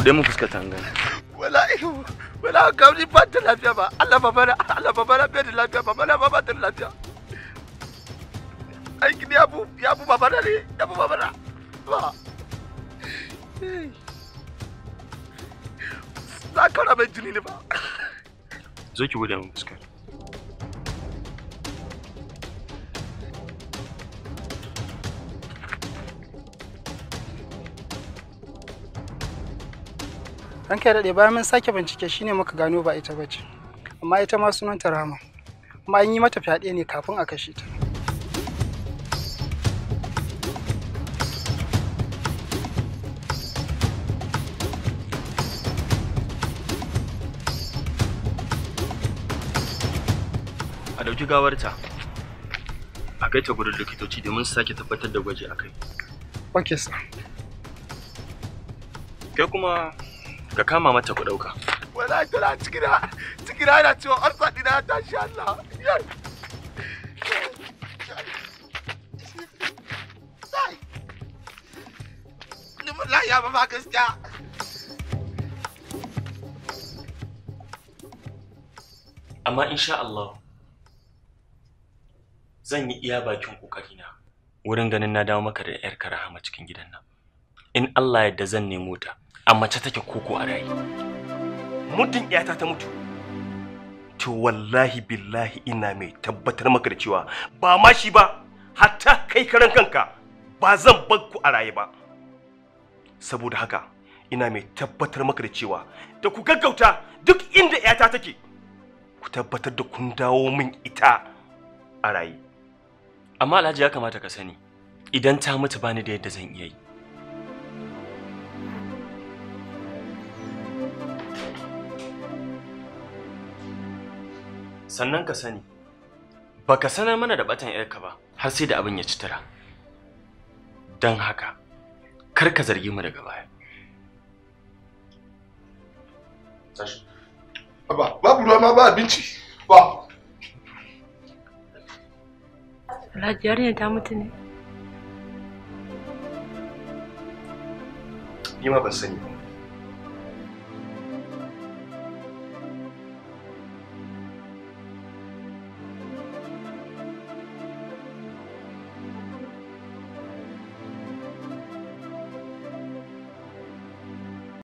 bude mun fuskar ta gani wallahi wala gamji ba ta lafiya ba Allah ba bana Allah ba bana bai da lafiya ba bana ba ba ta lafiya aiki ne yabu yabu ba bana ne yabu ba bana ba za ka rabe jini ne ba zo ki bude mun fuskar ranka ya daɗe bayan mun sake bincike shine muka gano ba ita bace amma ita ma sunanta rama kuma an yi mata fyaɗe ne kafin a kashe ta a dauki gawarta a kai ta gurin likitoci domin su sake tabbatar da gwaji akai ok sir kai kuma ka kama mata ku dauka wallahi tana cikina cikina yana ciwon arsa dina ya tashi Allah ni wallahi ya ba ma gaskiya amma insha Allah zan yi iya bakin kokarina wurin ganin na dawo maka da yar rahama cikin gidan nan in Allah yadda zan nemo ta a mace take koko a rayi muddin iyata ta mutu to wallahi billahi ina mai tabbatar maka da cewa ba ma shi ba hatta kai karan kanka ba zan bar ku a raye ba saboda haka ina mai tabbatar maka da cewa da ku gaggauta duk inda iyata take ku tabbatar da kun dawo min ita a raye amma Alhaji ya kamata ka sani idan ta mutu bani da yadda zan iya yi sannan ka sani baka sanar mana da batan yarka ba har sai da abin ya ci tara don haka kar ka zargi mu daga baya ba babu ruwa ma ba abinci ba Alhaji yarinya ta mutu ne. ni ma ban sani ba